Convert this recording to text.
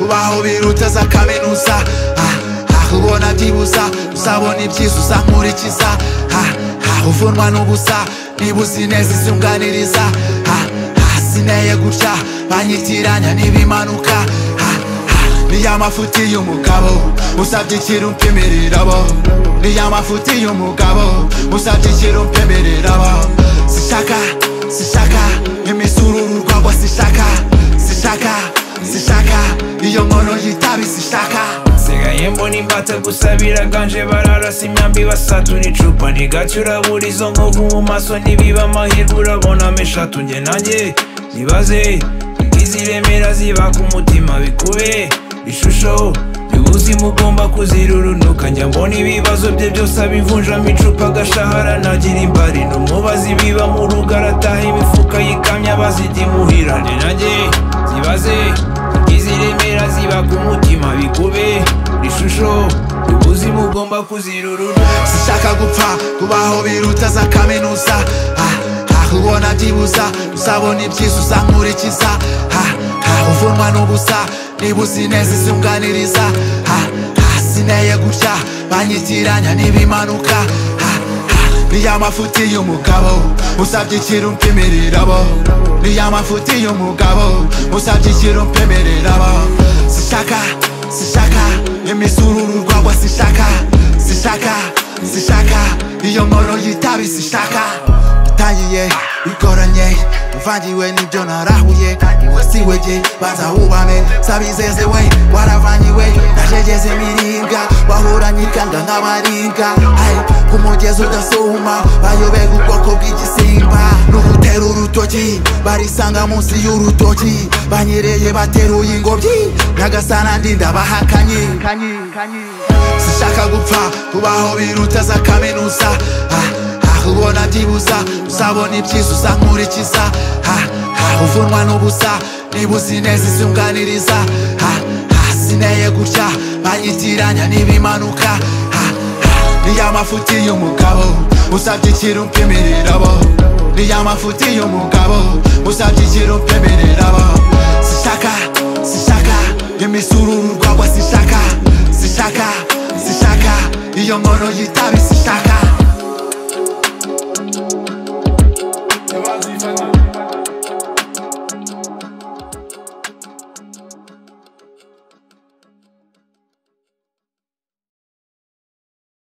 ubaho birutse za kaminuza ah, ah, ubona byibuza uzabona ibyiza uzamurikiza ah, ah, uvunwa n'ubusa niba uzi neza izunganiriza ah, ah, sineye gutya banyitiranya n'ibimanuka ah, ah, ni ya mafuti y'umugabo usabye ikintu mpemererabo ni ya mafuti y'umugabo usabye ikintu mpemererabo sishaka sishaka imisururu rwagwa sishaka sishaka sishaka iyo nkono y'itabi sishaka nsigaye mbona imbata gusa biraganje bararasa imyambi basatura icupa ntigacyo urabura izo nkovu mu maso ntibiba amahirwe urabonamo eshatu njye nanjye nibaze iziremera ziba ku mutima bikube ishusho y'ubuzima ugomba kuzirurunuka njya mbona ibibazo bye byose abivunjamo icupa agashahara nagira imbari n'umubazi biba mu rugo arataha imifuka yikamya bazidimuhira njye nanjye zibaze iziremera ziba ku mutima bikube ishusho ubuzima ugomba kuzirurura sishaka gupfa kubaho biruta za kaminuza ah, ah, ubona byibuza uzabona ibyiza uzankurikiza ah, ah, uvunwa n'ubusa niba uzi neza izunganiriza ah, ah, sineye gutya banyitiranya n'ibimanuka ah, ah, ni ya mafuti y'umugabo usabye ikintu mpemererabo ni ya mafuti y'umugabo usabye ikintu mpemererabo sishaka sishaka imisururu rwagwa sishaka sishaka sishaka iyo nkono y'itabi sishaka utangiye bigoranye uvangiwe n'ibyo narahuye wasiwe jye banza wubame sabizezewe waravanyiwe najegeze imiribwa wahuranye ikanga nk'abaringa Ay, ku mugezi udasuma bayobega ubwoko bw'igisimba n'ugutera urutoki barisanga munsi y'urutoki banyereye bateruye ingobyi nyagasana ndindabahakanye sishaka gupfa kubaho biruta za kaminuza ah, ubona byibuza uzabona ibyiza uzankurikiza Ah, ah, uvunwa n'ubusa niba uzi neza izunganiriza Ah, ah, sineye gutya banyitiranya n'ibimanuka Ah, ah, ni ya mafuti y'umugabo usabye ikintu mpemererabo ni ya mafuti y'umugabo usabye ikintu mpemererabo sishaka sishaka imisururu rwagwa sishaka sishaka sishaka iyo nkono y'itabi sishaka